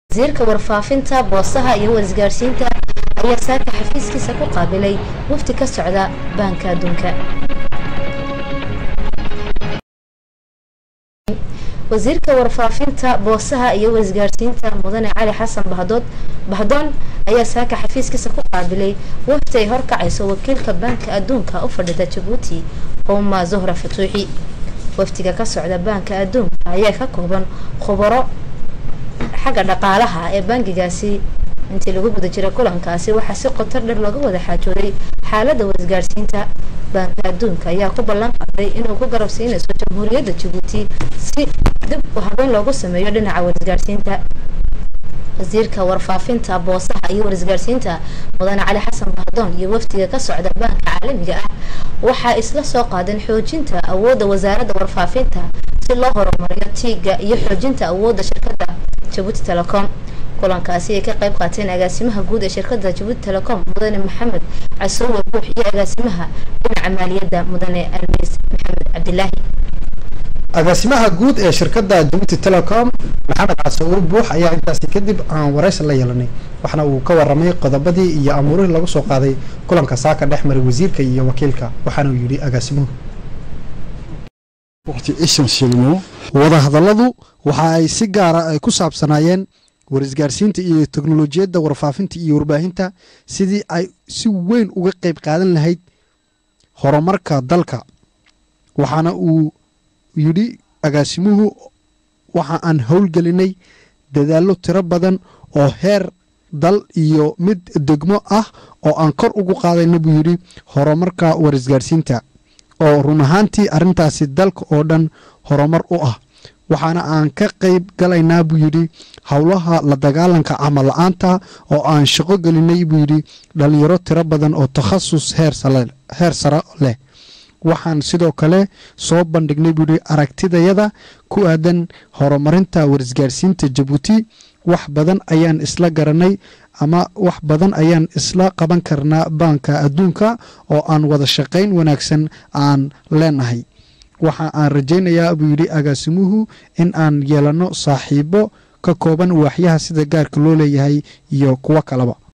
wasiirka warfaafinta boosaha iyo warisgaarsiinta ayaa saaka xafiiskiisa ku qaabilay wafdi ka socda baanka adduunka wasiirka warfaafinta boosaha iyo warisgaarsiinta mudane cali xasan bahdood bahdoon ayaa saaka xafiiskiisa ku qaabilay wafdi ay horkacayso wakiilka baanka adduunka u fadhida jabuuti uma zuhra fatuuxi wafdiga ka socda baanka adduunka ayaa ka kooban khubaro xagga dhaqaalaha ee bangigaasi intii lagu guda jira kulankaasi waxaa si qotar dher looga wada xaajooday xaalada warisgaarsiinta baanka adduunka ayaa ku ballan qaaday inuu ku garab siinayso jamhuuriyadda jabuuti si dib u habeyn loogu sameeyo dhinaca warisgaarsiinta wasiirka warfaafinta boosaha iyo warisgaarsiinta mudane cali xasan bahdoon iyo wafdiga ka socda baanka caalamiga ah waxaa isla soo qaadeen xoojinta awoodda wasaaradda warfaafinta si loo horumariyo tiiga iyo xoojinta awoodda shirkadda jabuuti telecom kulankaasi ay ka qayb qaateen agaasimaha guud ee shirkadda jabuuti telecom mudane maxamed casoowe buux iyo agaasimaha dhinaca maaliyadda mudane almeys maxamed cabdilaahi agaasimaha guud ee shirkadda jabuuti telecom maxamed casoowe buux ayaa intaasi kadib aan waraysi la yeelanay waxna uu ka waramay qodobadii iyo amuurihii lagu soo qaaday kulanka saaka dhex maray wasiirka iyo wakiilka waxaana uu yidhi agaasimuhu wadahadalladu waxa ay si gaara ay ku saabsanaayeen warisgaarsiinta iyo teknolojiyadda warfaafinta iyo warbaahinta sidii ay si weyn uga qayb qaadan lahayd horumarka dalka waxaana uu yidhi agaasimuhu waxa aan howlgelinay dadaallo tiro badan oo heer dal iyo mid degmo ah oo aan kor ugu qaadayna buu yidhi horumarka warisgaarsiinta oo run ahaantii arrintaasi dalka oo dhan horumar u ah waxaana aan ka qayb galaynaa buu yidhi howlaha la dagaalanka camal la-aanta oo aan shaqo gelinay buu yidhi dhalinyaro tiro badan oo takhasus heer sare leh waxaan sidoo kale soo bandhignay buu yidhi aragtidayada ku aadan horumarinta warisgaarsiinta jabuuti wax badan ayaan isla garanay ama wax badan ayaan isla qaban karnaa baanka adduunka oo aan wada shaqayn wanaagsan aan leenahay waxa aan rajaynayaa buu yidhi agaasimuhu in aan yeelanno saaxiibo ka kooban waaxyaha sida gaarka loo leeyahay iyo kuwo kaleba